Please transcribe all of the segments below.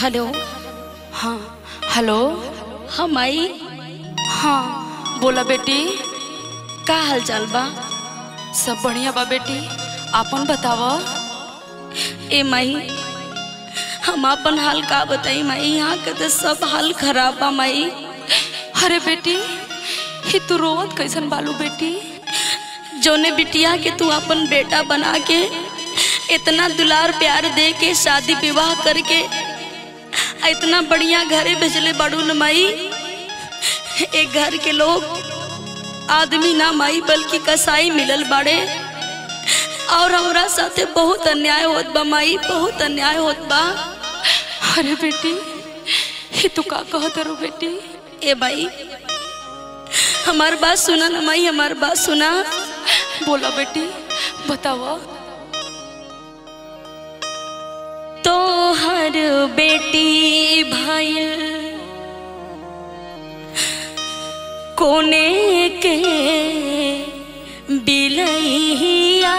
hello हाँ hello हाँ माई हाँ बोला बेटी का हाल चाल बा सब बढ़िया बा बेटी आपन बताव ए माई हम अपन हाल का बताई माई यहाँ के तो सब हाल खराब बा माई अरे बेटी ही तू रोवत कैसन बालू बेटी जोने बिटिया के तू अपन बेटा बना के इतना दुलार प्यार दे के शादी विवाह करके आ इतना बढ़िया घरे भेजले बड़ू न माई एक घर के लोग आदमी ना माई बल्कि कसाई मिलल बाड़े और हमरा साथे बहुत अन्याय होत बा माई बहुत अन्याय होत बा अरे बेटी ये तू का कहत रो बेटी ए माई हमार बात सुना ना माई हमार बात सुना बोला बेटी बताओ तो हर बेटी भाई कोने के बिलैया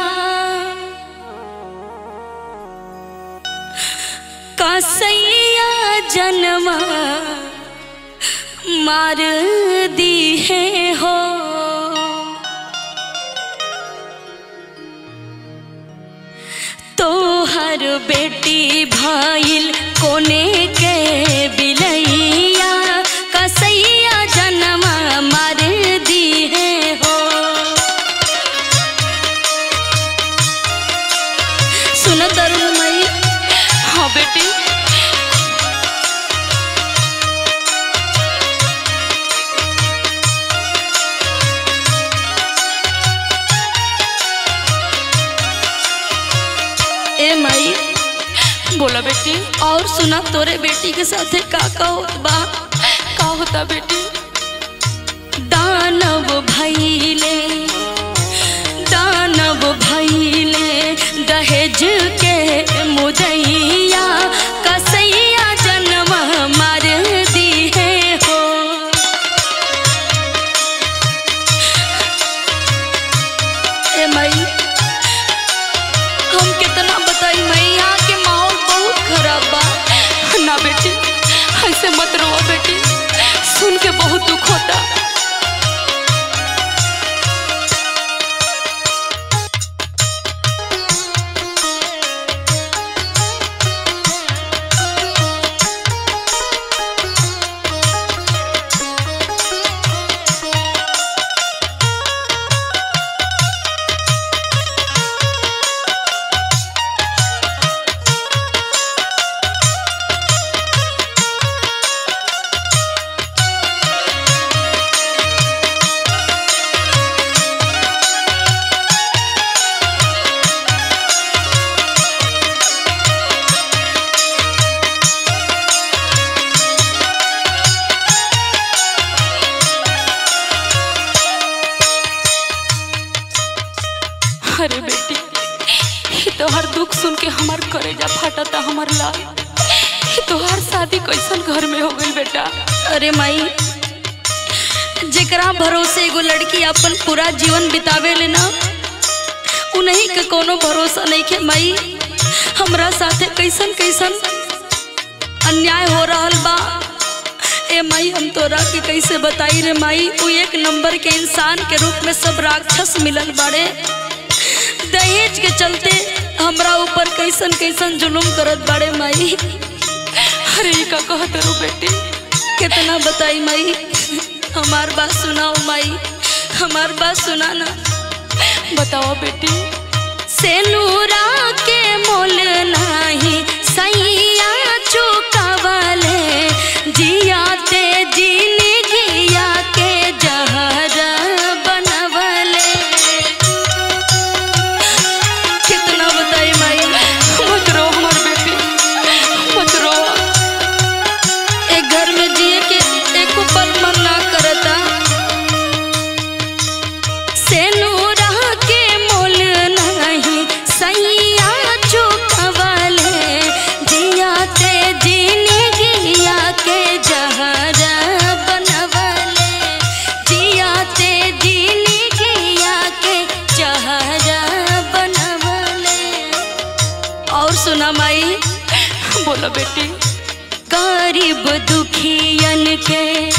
कसैया जन्मा मार दी है हो तो हर बेटी भाईल कोने के बिलैया कसैया जन्मा मार दी है हो सुनो तरुण मई हाँ बेटी ए माई बोला बेटी और सुना तोरे बेटी के साथे का का होत बा का होता बेटी दानव भैले दानव भैले दहेज के मुदैया कसैया जन्म मार दी है हो ए माई हम कितना बताई मैं यहाँ के माहौल बहुत खराब बा ना बेटी ऐसे मत रो बेटी सुन के बहुत दुख होता अरे बेटी ये तो हर दुख सुन के हमार करेजा फाटता हमार लाल ये तो हर शादी कैसन घर में हो गई बेटा अरे माई जेकरा भरोसे एगो लड़की अपन पूरा जीवन बितावे ले ना उन्हीं के कोनो भरोसा नहीं के माई हमरा साथे कैसन कैसन अन्याय हो रहल बा ए माई हम तोरा के कैसे बताई रे माई तू एक नंबर के इंसान के रूप में सब राक्षस मिलल बाड़े दहेज के चलते हमरा ऊपर कैसन कैसन जुलुम करत बाड़े माई अरे ई का कहत रो बेटी कितना बताई माई हमार बात सुनाओ माई हमार बात सुना ना बताओ बेटी सेनूरा के मोल नाही सैया चुकावले जियाते जीनी गिया के जहर बनवले कितना बताई माई मत रो हमार बेटी मत रो एक घर में जिए के एको पल मन ना करता सेनूरा के मोल नहीं सैया चुकवले जियाते जीनी गिया के जहर बनवले जियाते जीनी गिया के जहर बनवले और सुना माई बोलो बेटी गरीब दुखियन के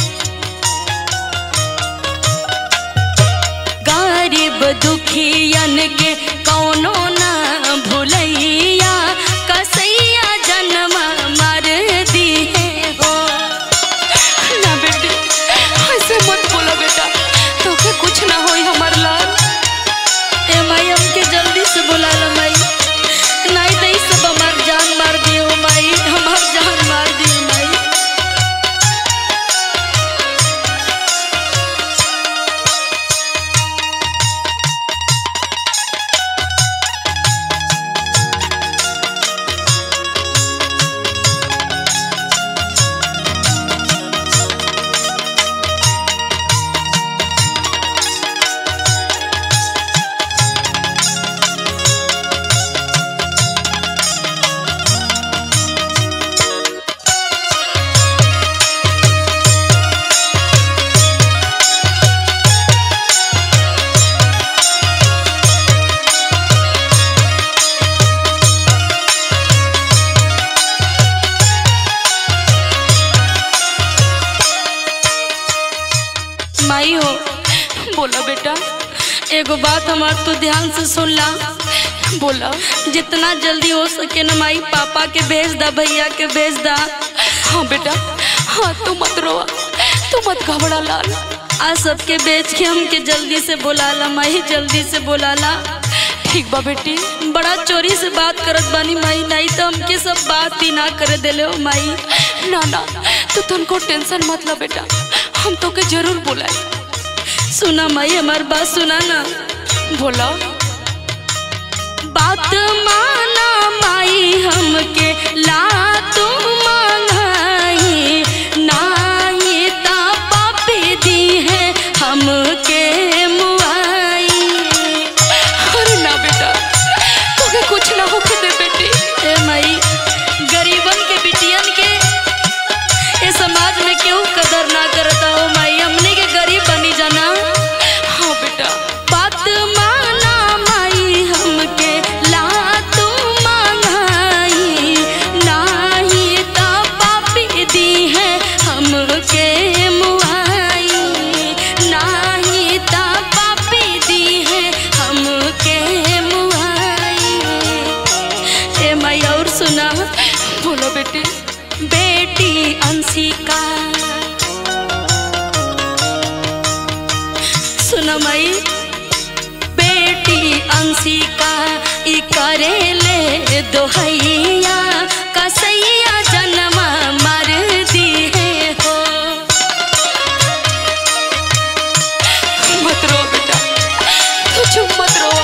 गरीब दुखियन के कौनो ना भुलैया कसैया जन्म मर दिए हो ना बेटी ऐसे मत बोला बेटा तोके कुछ ना होई हमर लाल ए माई हमके जल्दी से बुला लो माई नहीं तो ई सब हमार जान मार दियो माई हमार जान मार दियो माई माई हो बोला बेटा एगो बात हमार तू ध्यान से सुन ला बोला जितना जल्दी हो सके ना माई पापा के भेज दा भैया के भेज दा हाँ बेटा हाँ तू मत रोआ तू मत घबरा लाल आज सबके बेच के हमके जल्दी से बुला ला माई जल्दी से बुला ला ठीक बा बेटी बड़ा चोरी से बात करत बानी माई नहीं तो हमके सब बात ही ना करे देले हो माई ना ना तू तुमको टेंशन मत ला बेटा हम तो के जरूर बुलाए सुना माई हमार बात सुना ना बोला बात माना माई हमके ला तू मांगाई नाही ता पापी दी है हमके मुआई अरे ना बेटा तोके कुछ ना होके दे बेटी ए माई गरीबन के बिटियन के ए समाज में क्यों कदर ना करता हो माई हमने के गरीब बनी जाना हाँ बेटा बात माना माई हमके ला तू मांगाई नाही ता पापी दी है हमके मुआई नाही ता पापी दी है हमके मुआई ए माई और सुना बोलो बेटी बेटी अंशिका सुना माई बेटी अंशिका ई करेले दोहैया कसैया जन्म मर दी है हो मत रो बेटा तू चुप मत रो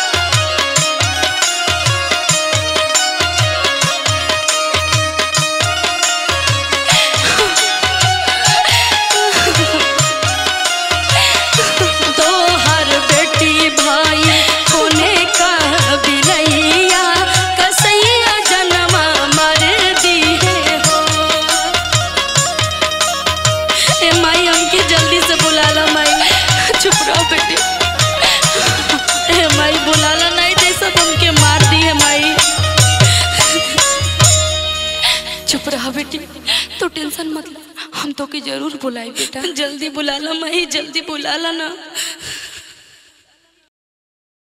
तो हर बेटी भाई होने का बिलैया कसैया जन्म मर दी है हो ए माई हमके जल्दी से बुला ला माई चुप रहो बेटी ए माई बुला ला नहीं दे सब हमके मार दी है माई चुप रहा बेटी तो टेंशन मत ले हम तो के जरूर बुलाई बेटा जल्दी बुला ला माई जल्दी बुला ला ना